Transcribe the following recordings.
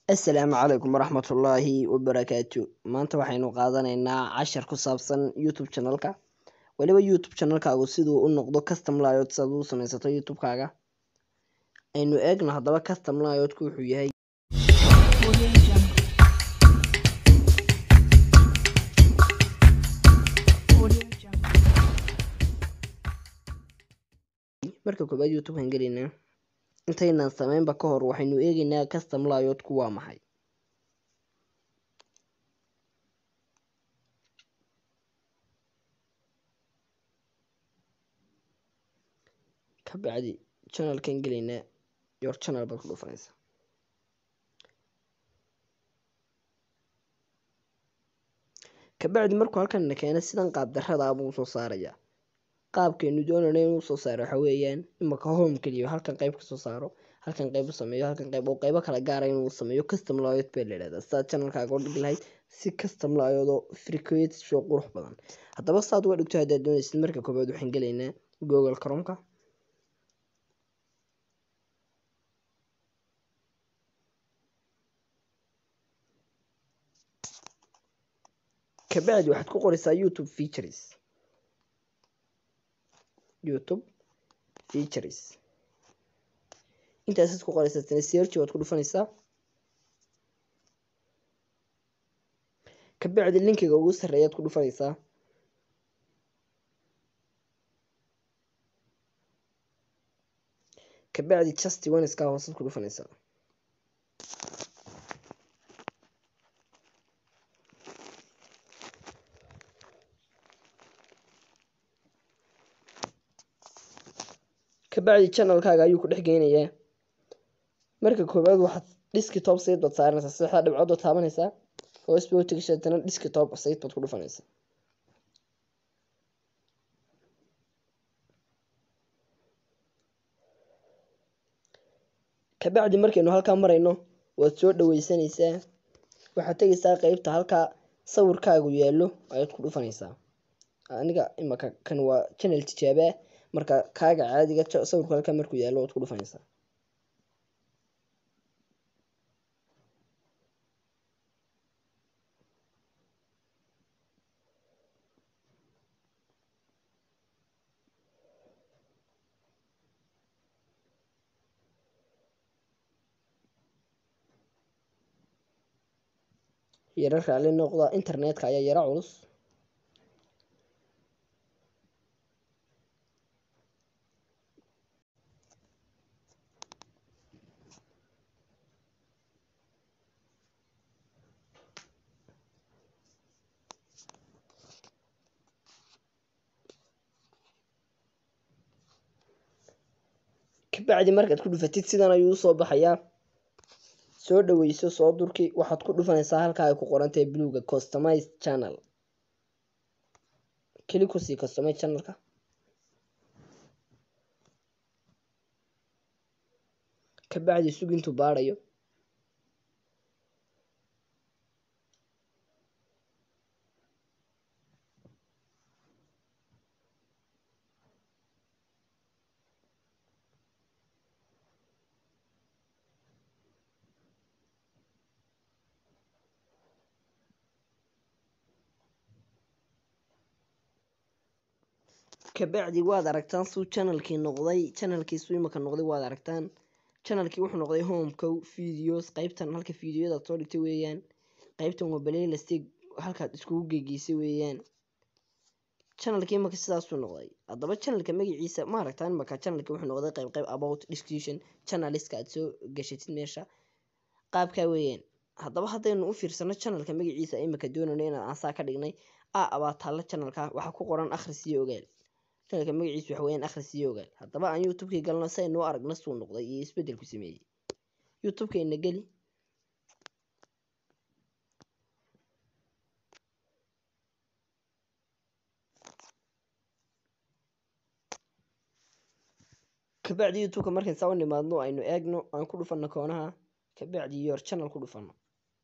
Assalaamu calaykum waraxmatullaahi wabarakaatu maanta waxaynu qaadanaynaa cashar ku saabsan youtube channelka weliba youtube channelkaagu siduu u noqdo custom layout si aad u samaysato youtube-kaaga aynu eegno haddaba custom layout-ku wuxuu yahay marka koobaad youtube-kan gelaynaa intaynaan sameynba ka hor waxaynu eegaynaa custom layout-ku waa maxay kabacdi channelkan gelaynaa your channel baad ku dhufanaysaa kabacdi markuu halkan na keeno sidan qaab darrada ah buu usoo saarayaa qaabkaynu doonayno inuu usoo saaro waxa weeyaan imaka home keliya halkan qayb kasoo saaro halkan qayb u sameeyo halkan qayb oo qaybo kala gaara inuu sameeyo custom layout baa la yidhahdaa sidaad channelkaaga u dhigi lahayd si custom layout oo frequent show qurux badan haddaba saad uga dhigto haddaad doonaysid marka koobaad waxaan gelaynaa google chromeka kabacdi waxaad ku qoraysaa youtube features youtube features intaasaad ku qoraysaa tana search waad ku dhufanaysaa kabacdi linkiga ugu sarreeyaad ku dhufanaysaa kabacdi just oneskaa hoosaad ku dhufanaysaa kabacdi channelkaaga ayuu ku dhex geynayaa marka koowaad waxaad desktop site baad saaranaysaa saddexda dhibcood baad taabanaysaa hoos bay u tegashaa haddana desktop site baad ku dhufanaysaa kabacdi markaynu halkaa marayno waad soo dhaweysanaysaa waxaad tegaysaa qeybta halkaa sawirkaagu yaallo ayaad ku dhufanaysaa aniga imaka kan waa channel tijaaba ah marka kaaga caadiga sawirku halkaa markuu yaallo waad ku dhufanaysaa yaro raalli noqda internetka ayaa yaro culus kabacdi markaad ku dhufatid sidan ayuu usoo baxayaa soo dhaweyso soo durki waxaad ku dhufanaysaa halkaa ay ku qorantahay bluega customize channel keli kusii customize channelka kabacdi sug intuu baadhayo kabacdi waad aragtaan suu channelkii noqday channelkiisu imaka noqday waad aragtaan channelkii wuxuu noqday homeka videos qeybtan halka videoyadaad soo dhigtay weeyaan qeybtan waa baleylastig halkaad iskugu geegeysay weeyaan channelkii imaka sidaasuu noqday haddaba channelka magaciisa ma aragtaan imaka channelka wuxuu noqday qeyb qeyb about discussion channeliska aad soo gashatid meesha qaabkaa weeyaan haddaba haddaynu u fiirsano channelka magaciisa imaka doonayno inaan aansaa ka dhignay a abaa taalla channelka waxaa ku qoran akhris iyo ogaal channelka magaciisu waxa weeyaan akhris iyo ogaal haddaba aan youtube-kii galno si aynu u aragno suu noqday iyo isbeddelku sameeyey youtube-keenna geli kabacdi youtube-ka markayn saa u nimaadno aynu eegno aan ku dhufanno koonaha kabacdi your channel ku dhufanno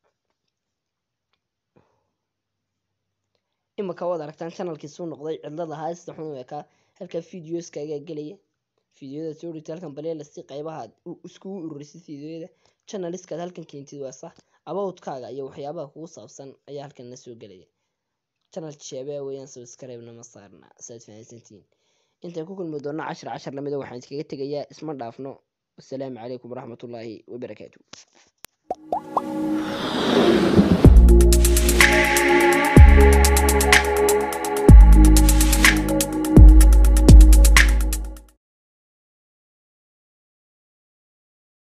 imaka waad aragtaan channelkii suu noqday cidlada haasta xun u ekaa halkaa videoskaagaa gelaya videoyada soo dhigtay halkan baleela si qaybaha iskugu ururisid videoyada channeliskaad halkan keentid waa sax abowtkaaga iyo waxyaabaha kugu saabsan ayaa halkan la soo gelaya channel sheebee weeyaan subscribe-na ma saarna saad fahansantihiin intaan ku kulmi doona cashar cashar lamida waxaan iskaga tegayaa isma dhaafno wasalaamu calaykum waraxmatullaahi wabarakaatu